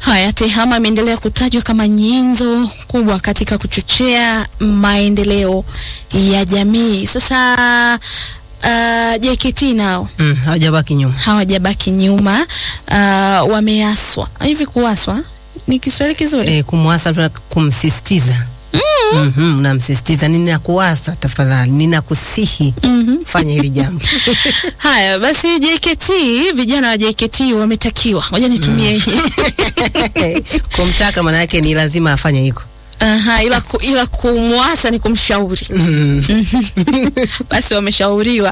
Haya, TEHAMA imeendelea kutajwa kama nyenzo kubwa katika kuchochea maendeleo ya jamii. Sasa uh, JKT nao Mm, hawajabaki nyuma. hawajabaki nyuma, uh, wameaswa hivi. Kuaswa ni Kiswahili kizuri? E, kumwasa mtu na kumsisitiza mm. mm namsisitiza, ninakuasa tafadhali, ninakusihi Mhm. fanya hili jambo Haya basi, JKT, vijana wa JKT wametakiwa, ngoja nitumie hii kumtaka, maana yake ni lazima afanye hiko. Aha, ila, ku, ila kumwasa ni kumshauri. Basi wameshauriwa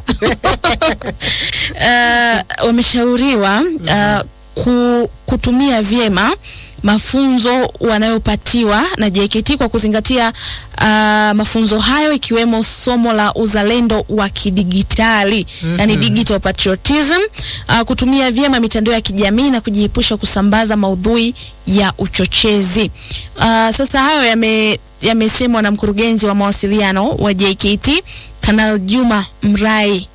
uh, wameshauriwa uh, ku, kutumia vyema mafunzo wanayopatiwa na JKT kwa kuzingatia uh, mafunzo hayo ikiwemo somo la uzalendo wa kidigitali yani digital patriotism, uh, kutumia vyema mitandao ya kijamii na kujiepusha kusambaza maudhui ya uchochezi. Uh, sasa hayo yame yamesemwa na mkurugenzi wa mawasiliano wa JKT Kanal Juma Mrai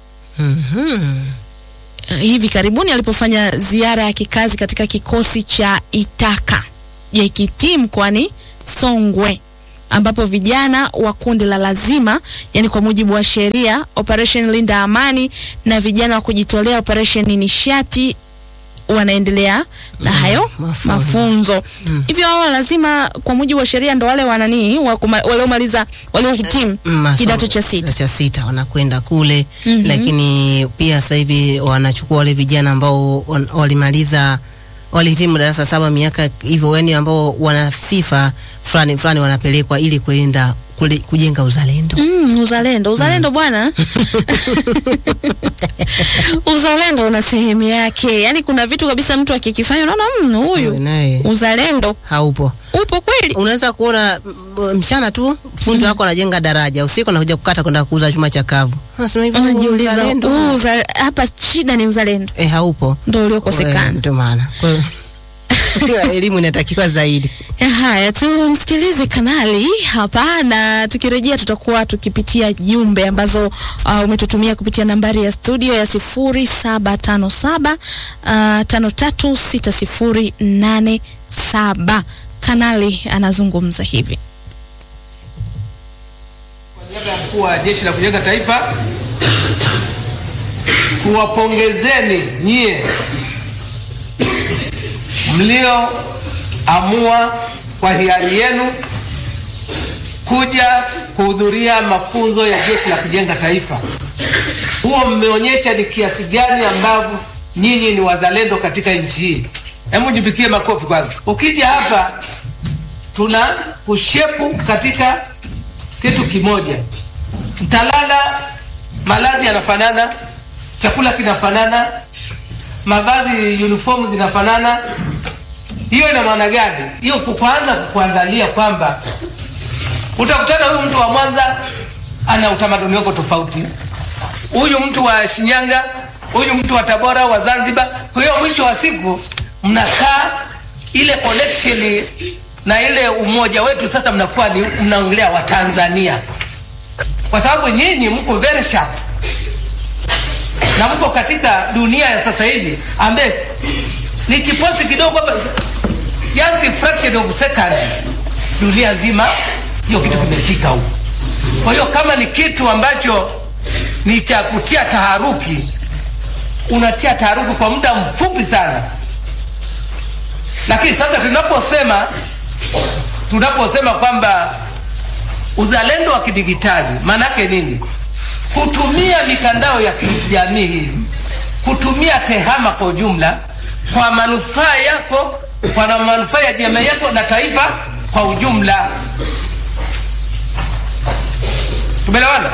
uh, hivi karibuni alipofanya ziara ya kikazi katika kikosi cha Itaka JKT mkoani Songwe ambapo vijana wa kundi la lazima yani kwa mujibu wa sheria Operation Linda Amani na vijana wa kujitolea Operation Nishati wanaendelea na hayo mafunzo. mafunzo hivyo. Hao lazima kwa mujibu wa sheria ndo wale wananii waliomaliza waliohitimu Mm, masomo- kidato cha sita. cha sita wanakwenda kule Mhm. lakini pia sasa hivi wanachukua wale vijana ambao wan- walimaliza walihitimu darasa saba miaka hivyo, yani ambao wana sifa fulani fulani wanapelekwa ili kulinda kule, kujenga uzalendo. Mm, uzalendo uzalendo bwana uzalendo una sehemu yake, yaani kuna vitu kabisa mtu akikifanya unaona mm, huyu Naye uzalendo haupo. upo kweli. Unaweza kuona m- mchana tu fundi wako anajenga daraja, usiku anakuja kukata kwenda kuuza chuma cha kavu. Unasema hivi Unajiuliza uzalendo huu uza, hapa shida ni uzalendo eh, haupo. ndo uliokosekana. Eh, Ndio maana kwa hiyo elimu inatakiwa zaidi. Ya, Haya, tumsikilize kanali hapa, na tukirejea tutakuwa tukipitia jumbe ambazo uh, umetutumia kupitia nambari ya studio ya sifuri saba tano saba tano tatu sita sifuri nane saba. Kanali anazungumza hivi. Kwa niaba ya mkuu wa jeshi la kujenga taifa kuwapongezeni nyie mlioamua kwa hiari yenu kuja kuhudhuria mafunzo ya jeshi la kujenga taifa. Huo mmeonyesha ni kiasi gani ambavyo nyinyi ni wazalendo katika nchi hii. Hebu jipikie makofi kwanza. Ukija hapa tuna kushepu katika kitu kimoja. Mtalala, malazi yanafanana, chakula kinafanana, mavazi uniform zinafanana. Hiyo ina maana gani? Hiyo kwanza kukuangalia kwamba utakutana huyu mtu wa Mwanza ana utamaduni wako tofauti, huyu mtu wa Shinyanga, huyu mtu wa Tabora, wa Zanzibar. Kwa hiyo mwisho wa siku mnakaa ile connection na ile umoja wetu, sasa mnakuwa ni mnaongelea Watanzania kwa sababu nyinyi mko very sharp na mko katika dunia ya sasa hivi ambaye ni kiposi kidogo hapa, just a fraction of second, dunia nzima hiyo kitu kimefika huko. Kwa hiyo kama ni kitu ambacho ni cha kutia taharuki, unatia taharuki kwa muda mfupi sana, lakini sasa tunaposema tunaposema kwamba uzalendo wa kidigitali maanake nini? Kutumia mitandao ya kijamii hii, kutumia tehama kwa ujumla kwa manufaa yako, kwa na manufaa ya jamii yako na taifa kwa ujumla. Tumeelewana?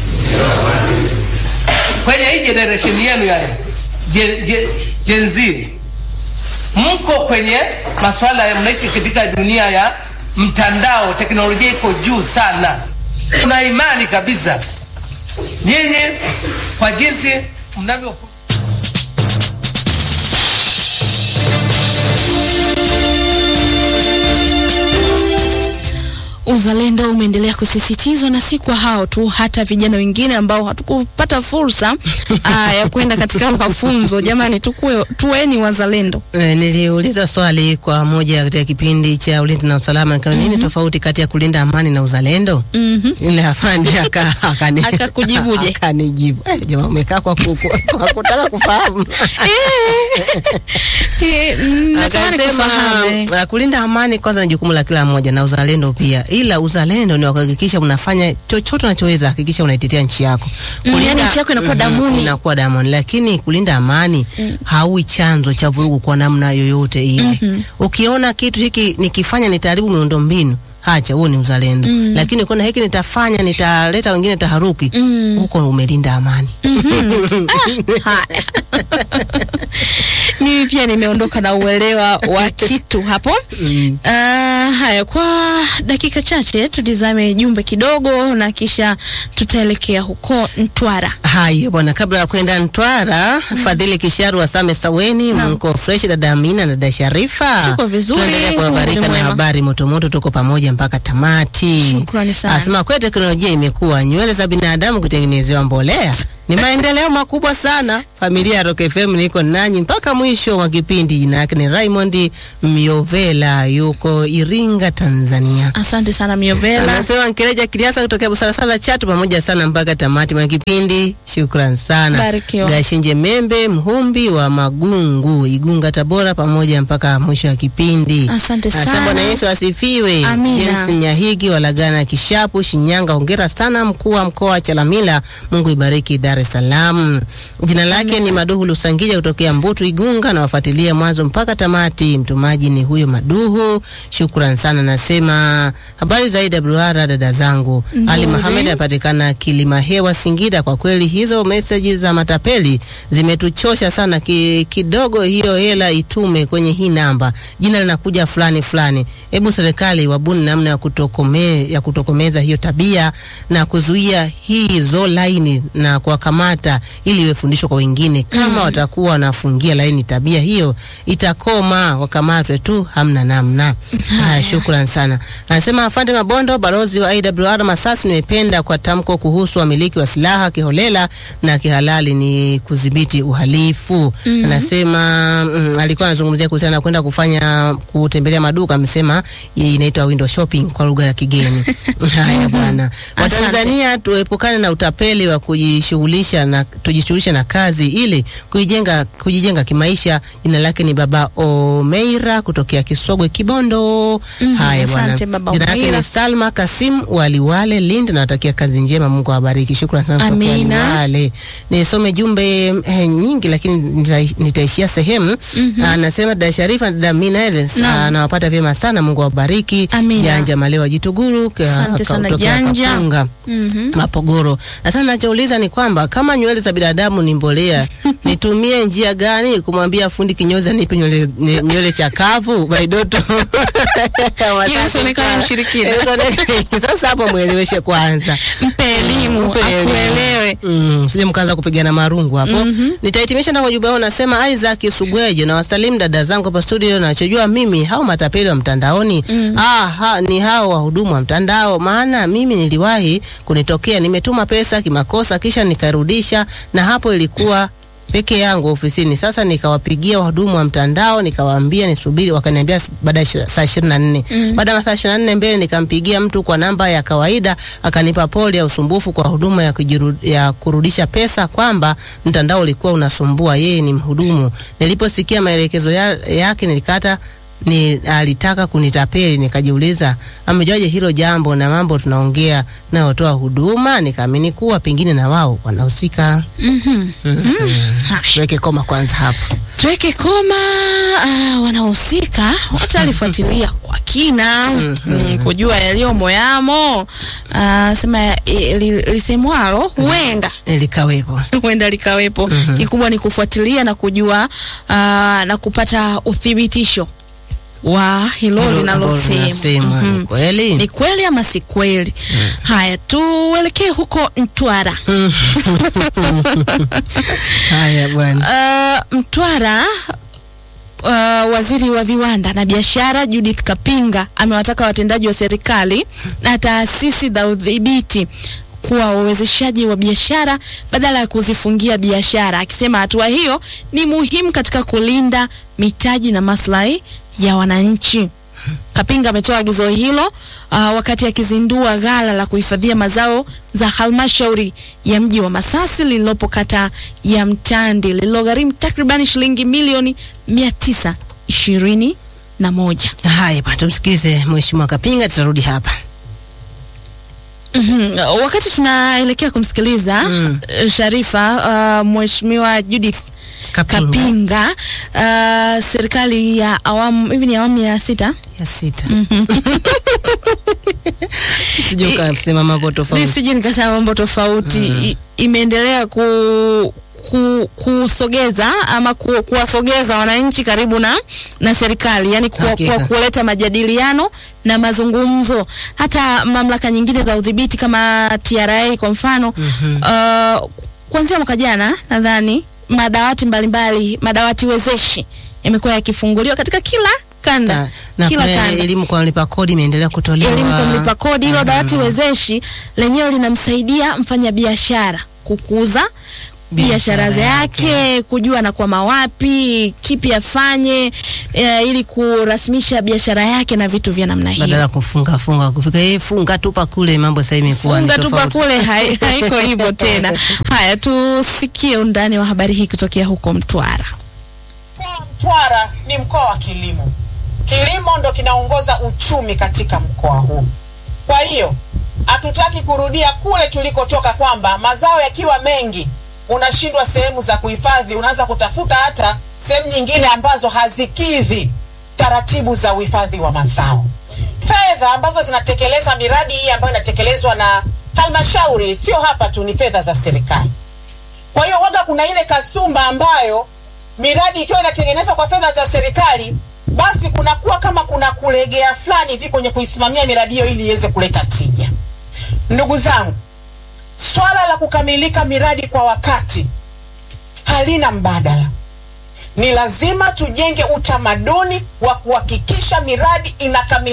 Kwenye hii generation yenu ya Gen, Gen, Gen Z mko kwenye masuala ya mnaishi katika dunia ya mtandao, teknolojia iko juu sana. Tuna imani kabisa nyinyi kwa jinsi mnavyo uzalendo umeendelea kusisitizwa na si kwa hao tu, hata vijana wengine ambao hatukupata fursa aa, ya kwenda katika mafunzo. Jamani, tukue tuweni wazalendo. E, niliuliza swali kwa moja katika kipindi cha ulinzi na usalama nika nini tofauti kati ya kulinda amani na uzalendo? Mhm. Ile afande aka akani Akakujibuje? akanijibu. Eh, jamaa umekaa kwa, ku- kwa, kwa kutaka kufahamu. Eh, mm, Natamani Akasema kufahamu eh. uh, kulinda amani kwanza ni jukumu la kila mmoja na uzalendo pia, ila uzalendo ni wa kuhakikisha unafanya chochote unachoweza, hakikisha unaitetea nchi yako. Mm, yani nchi yako inakuwa Mhm, damuni. inakuwa damuni, lakini kulinda amani haui chanzo cha vurugu kwa namna yoyote ile. Ukiona kitu hiki nikifanya nitaharibu miundombinu Hacha, huo ni uzalendo. Lakini kuna hiki nitafanya nitaleta wengine taharuki, huko umelinda amani. Haya. Mimi pia nimeondoka na uelewa wa kitu hapo. Uh, haya, kwa dakika chache tutizame jumbe kidogo na kisha tutaelekea huko Mtwara. Haya bwana, kabla ya kwenda Mtwara, Fadhili Kisharu wa Same Saweni, mko fresh, dada Amina na dada Sharifa. Tuko vizuri, Tunaendelea Mungu kuhabarika ni na mwema. habari motomoto, tuko pamoja mpaka tamati. Shukrani sana. Asema kweli teknolojia imekuwa, nywele za binadamu kutengenezewa mbolea ni maendeleo makubwa sana. Familia ya Rock FM niko nanyi mpaka mwisho wa kipindi. Jina yake ni Raymond Miovela, yuko Iringa, Tanzania. Asante sana Miovela. Anasema Nkereja Kiliasa kutokea Busalasala Chatu, pamoja sana mpaka tamati mwa kipindi. Shukran sana. Barikiwa. Gashinje Membe Mhumbi wa Magungu, Igunga, Tabora, pamoja mpaka mwisho wa kipindi. Asante Anasema sana. Bwana Yesu asifiwe. Amina. James Nyahigi wa Lagana Kishapu, Shinyanga, hongera sana mkuu wa mkoa wa Chalamila. Mungu ibariki Dar es Salaam. Jina lake ni Maduhu Lusangija kutokea Mbutu Igunga, na wafuatilia mwanzo mpaka tamati. Mtumaji ni huyo Maduhu. Shukran sana. Nasema habari za IWR dada zangu. Ali Mohamed apatikana Kilima Hewa Singida. Kwa kweli hizo meseji za matapeli zimetuchosha sana ki, kidogo hiyo hela itume kwenye hii namba, jina linakuja fulani fulani. Hebu serikali wabuni namna ya kutokome, ya kutokomeza hiyo tabia na kuzuia hizo laini na kuwakamata ili iwe fundisho kwa wengine. Kama watakuwa wanafungia laini tabia hiyo itakoma, wakamatwe tu, hamna namna. Haya, shukran sana. Anasema afande Mabondo, balozi wa IWR Masasi, nimependa kwa tamko kuhusu wamiliki wa silaha kiholela na kihalali ni kudhibiti uhalifu. Anasema mm, alikuwa anazungumzia kuhusiana na kwenda kufanya kutembelea maduka, amesema hii inaitwa window shopping kwa lugha ya kigeni. Haya bwana, Asante. Watanzania tuepukane na utapeli wa kujishughulisha na tujishughulishe na kazi ili kujijenga kujijenga kimaisha. Jina lake ni Baba Omeira kutokea Kisogwe Kibondo. Haya bwana, asante Baba jina lake Omeira. ni Salma Kasim Waliwale Lindi, nawatakia kazi njema, Mungu awabariki. Shukrani sana kutoka Amina. Waliwale. Nisome jumbe eh, nyingi lakini nita- nitaishia sehemu. Anasema dada Sharifa na dada Minel Naam. anawapata vyema sana, Mungu awabariki. Amina. Janja Malewa Jituguru ka- Asante ka- sana, kutokea Janja. Kapunga. Mhm. Mapogoro. Na sasa nachouliza ni kwamba kama nywele za binadamu ni mbolea, nitumie njia gani kumwambia fundi kinyozi anipe nywele nye- nywele chakavu baidoto? Ili usionekane mshirikina. Sasa hapo mweleweshe kwanza. Mpe elimu Mpe elimu. akuelewe. Mm, sije mkaanza kupigana marungu hapo. Nitahitimisha na ujumbe wao, nasema Isaac Sugwejo na wasalimu dada zangu hapa studio. Nachojua mimi hao matapeli wa mtandaoni ah, ha, ni hao wahudumu wa mtandao, maana mimi niliwahi kunitokea, nimetuma pesa kimakosa kisha nikarudisha, na hapo ilikuwa peke yangu ofisini. Sasa nikawapigia wahudumu wa mtandao nikawaambia nisubiri, wakaniambia baada ya ishi- saa ishirini na nne. Baada ya masaa ishirini na nne mbele nikampigia mtu kwa namba ya kawaida, akanipa pole ya usumbufu kwa huduma ya, kujiru, ya kurudisha pesa, kwamba mtandao ulikuwa unasumbua. Yeye ni mhudumu. Niliposikia maelekezo ya, yake nilikata ni alitaka kunitapeli. Nikajiuliza amejuaje hilo jambo na mambo tunaongea nayotoa huduma, nikaamini kuwa pengine na wao wanahusika. Mhm. Tuweke koma kwanza hapo. Tuweke koma. Uh, wanahusika watalifuatilia kwa kina mm, kujua yaliyomo yamo. Uh, sema eh, li- lisemwalo huenda Likawepo. huenda likawepo. Kikubwa ni kufuatilia na kujua uh, na kupata uthibitisho wa hilo Ambalo linalosemwa. linasemwa ni Mhm. kweli. Ni kweli ama si kweli? Haya, tuelekee huko Mtwara. Haya bwana. Uh, Mtwara uh, waziri wa viwanda na biashara Judith Kapinga amewataka watendaji wa serikali na taasisi za udhibiti kuwa wawezeshaji wa biashara badala ya kuzifungia biashara, akisema hatua hiyo ni muhimu katika kulinda mitaji na maslahi ya wananchi. Kapinga ametoa agizo hilo uh, wakati akizindua ghala la kuhifadhia mazao za halmashauri ya mji wa Masasi lililopo kata ya Mtandi lililogharimu takriban shilingi milioni mia tisa ishirini na moja. Haya bwana, tumsikize Mheshimiwa Kapinga, tutarudi hapa. Mhm. Wakati tunaelekea kumsikiliza Mm. eh, Sharifa, uh, Mheshimiwa Judith Kapinga. Kapinga, uh, serikali ya awamu hivi ni awamu ya sita ya sita sije ukasema mambo tofauti. nisije nikasema mambo tofauti I, imeendelea ku ku, kusogeza ama ku, kuwasogeza wananchi karibu na na serikali yani kuwa, Hakika. kuwa, kuleta majadiliano na mazungumzo hata mamlaka nyingine za udhibiti kama TRA kwa mfano uh, kuanzia mwaka jana nadhani madawati mbalimbali madawati wezeshi yamekuwa yakifunguliwa katika kila kanda Na- na kila kuna kanda elimu kwa mlipa kodi imeendelea kutolewa. elimu kwa mlipa kodi. Hilo dawati wezeshi lenyewe linamsaidia mfanyabiashara kukuza biashara Biashara zake, kujua anakwama wapi, kipi afanye e, ili kurasmisha biashara yake na vitu vya namna badala hiyo. ya kufunga funga kufika eh, funga tupa kule, mambo sasa imekuwa ni Funga tupa tofauti. kule hai- haiko hivyo tena. Haya, tusikie undani wa habari hii kutokea huko Mtwara. Mkoa wa Mtwara ni mkoa wa kilimo. Kilimo ndo kinaongoza uchumi katika mkoa huu. Kwa hiyo hatutaki kurudia kule tulikotoka, kwamba mazao yakiwa mengi unashindwa sehemu za kuhifadhi, unaanza kutafuta hata sehemu nyingine ambazo hazikidhi taratibu za uhifadhi wa mazao. Fedha ambazo zinatekeleza miradi hii ambayo inatekelezwa na halmashauri, sio hapa tu, ni fedha za serikali. Kwa hiyo waga kuna ile kasumba ambayo miradi ikiwa inatengenezwa kwa fedha za serikali, basi kunakuwa kama kuna kulegea fulani hivi kwenye kuisimamia miradi hiyo ili iweze kuleta tija. Ndugu zangu, swala la kukamilika miradi kwa wakati halina mbadala. Ni lazima tujenge utamaduni wa kuhakikisha miradi inakamilika